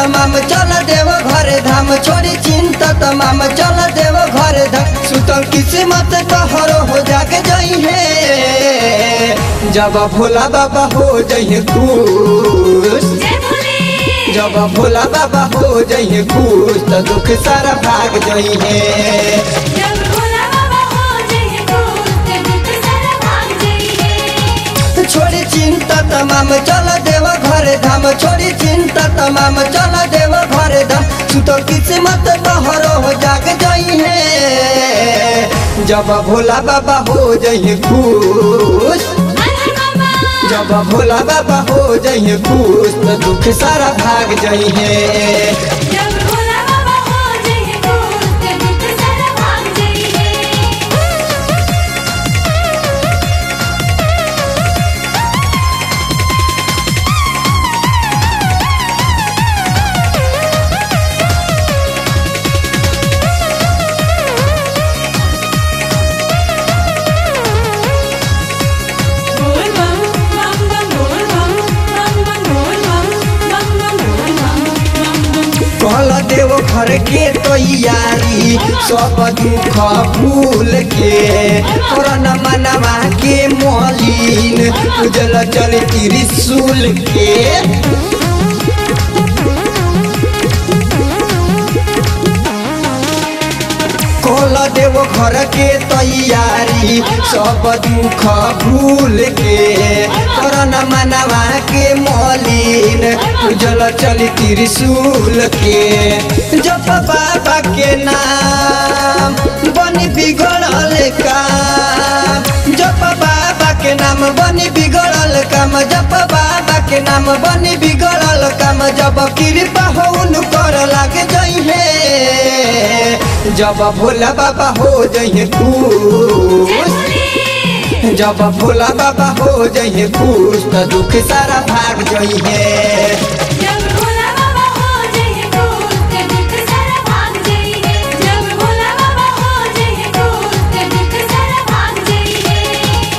तमाम चल देव घर धाम छोड़ी चिंता तमाम चल देव घर धाम सुतल किस्मत कहरो हो जाके जई है जब भोला बाबा हो जई खुश जय भोले जब भोला बाबा हो जई खुश तो दुख सारा भाग जई है जब भोला बाबा हो जय खुश दुख सारा भाग जाइए छोड़ी चिंता तमाम चल देव घर धाम छोड़ी चिंता तमाम चल देव घर धाम सुतो किस्मत तोहरो हो जाग जई है जब भोला बाबा हो जई खुश अरे बाबा जब भोला बाबा हो जई खुश तो दुख सारा भाग जई है जब भोला बाबा हो जय खुश दुख सारा भाग जाइए बोल बम बम बम बोल बम बम बम बोल बम बम बम बोल बम बम बम कल देव घर के तैयारी सब दुख भूल के करन मनवा के मलिन उजल चल त्रिशूल के कल देव घर के तैयारी सब दुख भूल के करन मनवा के मलिन उजल चल त्रिशूल के जप बाबा के नाम बनी बिगड़ल काम जप बाबा के नाम बनी बिगड़ल काम जप बाबा के नाम बनी बिगड़ल काम जब कृपा हो कर लागे जई है जब भोला बाबा हो जई खुश जब भोला बाबा हो जई खुश तो दुख सारा भाग जई है जब भोला बाबा हो जय खुश दुख सारा भाग जाइए जब भोला बाबा हो जय खुश दुख सारा भाग जाइए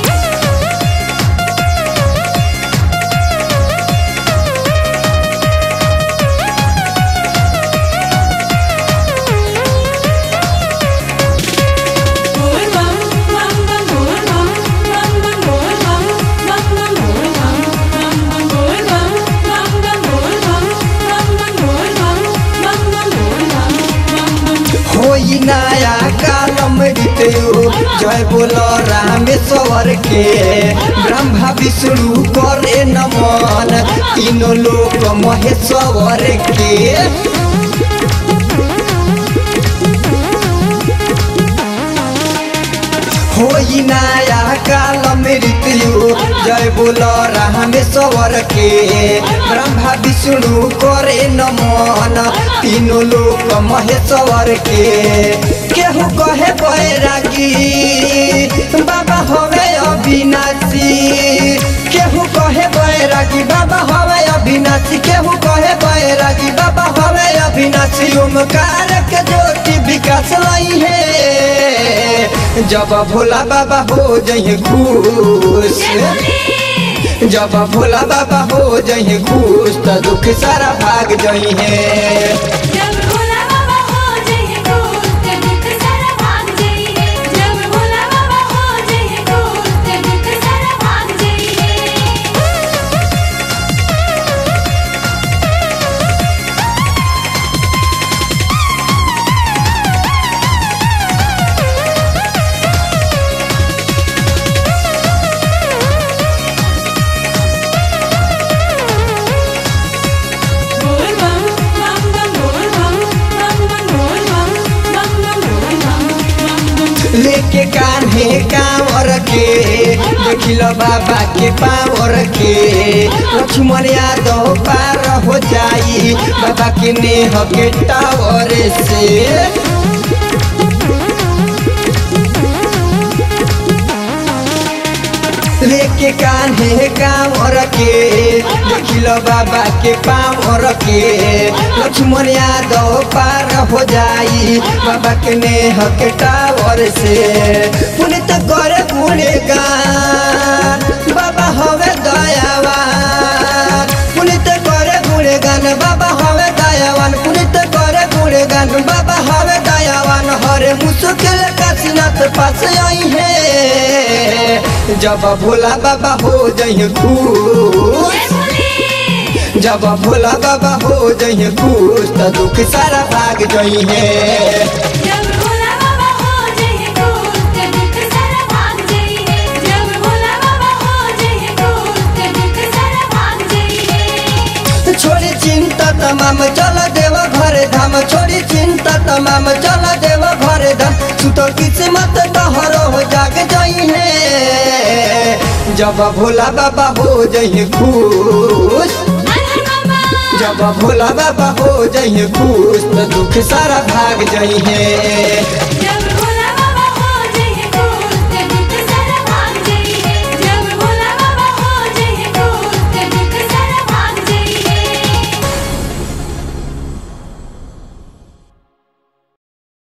बोल बम बम बम बोल बम बम बम बोल बम बम बम बोल बम बम बम बोल बम बम बम बोल बम बम बम बोल बम बम बम बोल बम बम बम होई नया कालम ऋतु जय बोल रामेश्वर के ब्रह्मा विष्णु करे नमन तीनों लोक महेश्वर के होई नया काल मृत्यु जय बोल रामेश्वर के ब्रह्मा विष्णु करे नमन तीनों लोक महेश्वर के केहू कहे बैरागी बाबा हवे अविनाशी केहू कहे बैरागी बाबा हवे अविनाशी केहू कहे बैरागी बाबा हवे अविनाशी ओमकार के ज्योति विकास लाई है जब भोला बाबा हो जई खुश जब भोला बाबा हो जई खुश तो दुख सारा भाग जई है जब भोला बाबा हो जय खुश दुख सारा भाग जाइए जब भोला बाबा हो जय खुश दुख सारा भाग जाइए बोल बम बम बम बोल बम बम बम बोल बम बम बम बोल बम बम बम लेके कान्हे कांवर के देखिल बाबा के पावर के लक्ष्मण यादव पार हो जाई बाबा के नेह के टावर से लेके कान्हे कांवर के देखिल बाबा के पावर के लक्ष्मण यादव पार हो जाई बाबा के नेह के टावर से पुनित करे गुणगान बाबा हवे दयावान पुनित करे गुणगान बाबा हवे दया पास आई है जब भोला बाबा हो जइहे खुश जब भोला बाबा हो जइहे खुश त दुख सारा भाग जइहे जब भोला बाबा हो जइहे खुश त दुख सारा भाग जइहे जब भोला बाबा हो जइहे खुश त दुख सारा भाग जइहे छोड़ी चिंता तमाम चल देव घर धाम छोड़ी चिंता तमाम चल देव घर धाम सुतो किस्मत तोहरो हो जाग जइहे जब भोला बाबा हो जइहे खुश जब भोला बाबा हो जइहे खुश त दुख सारा भाग जइहे